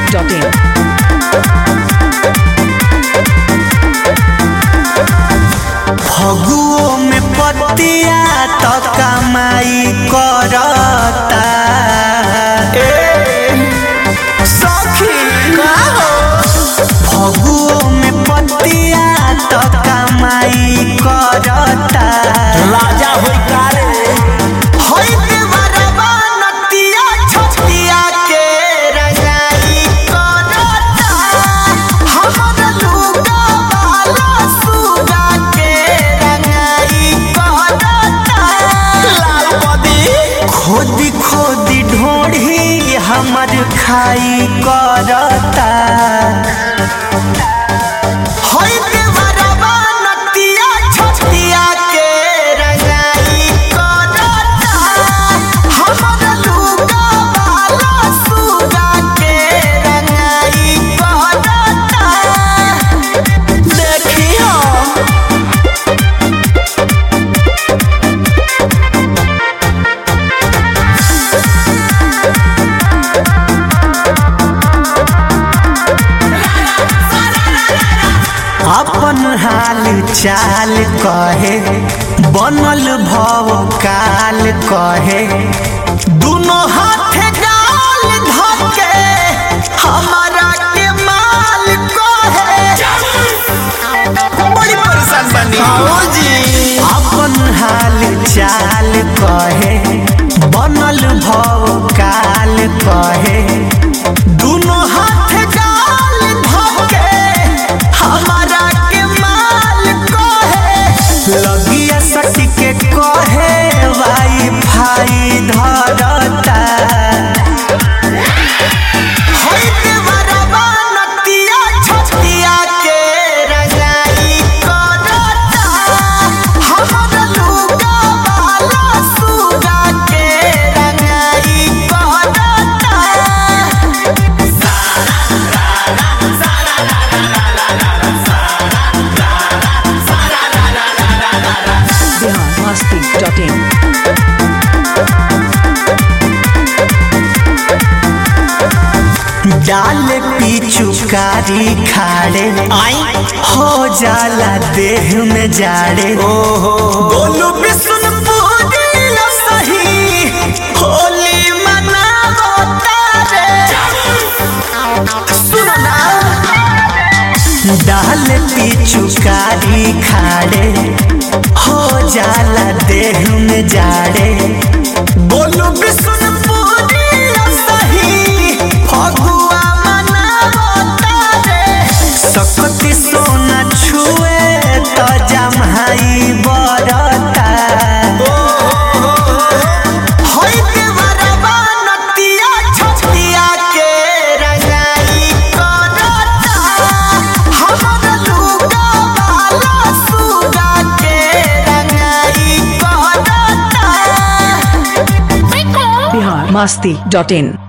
biharmasti.in फगुओ में पतिया तो कमाई करता सखी फगुओ में पतिया तो कमाई करता राजा होई कारे होई देवरबा नतिया छतिया के रंगाई करता हमर लुगा वाला सुगा के रंगाई करता लाल बदी खोदी खोदी ढोढ़ी हमर खाई करता होई देवरबा नतिया छतिया के रंगाई करता हमर लुगा वाला सुगा के रंगाई करता देखियो अपन हाल चाल कहे बनल भव काल कहे दुनो हाथ गाल धके हमारा के माल कहे बड़ी परेशान बनी जी अपन हाल चाल कहे बनल भव काल कहे दुनो हाथ गाल धके हमारा के माल कहे लगिया सटी के कहे वाई फाई धरता होई देवरबा नतिया छतिया के रंगाई करता हमर लुगा वाला सुगा के रंगाई करता biharmasti.in डाल पिचुकारी खाड़े आई हो जाला देह में जाड़े ओहो बोलू बिशुनपुरी सही होली मनावो तारे सुनो ना डाल पिचुकारी खाड़े हो जाला देह में जाड़े बोलू बिशुनपुरी सही फगुआ मनावो तारे सकती सोना छुए तो जमहाई बरता होई देवरबा नतिया छतिया के रंगाई करता हमर लुगा वाला सुगा के रंगाई करता biharmasti.in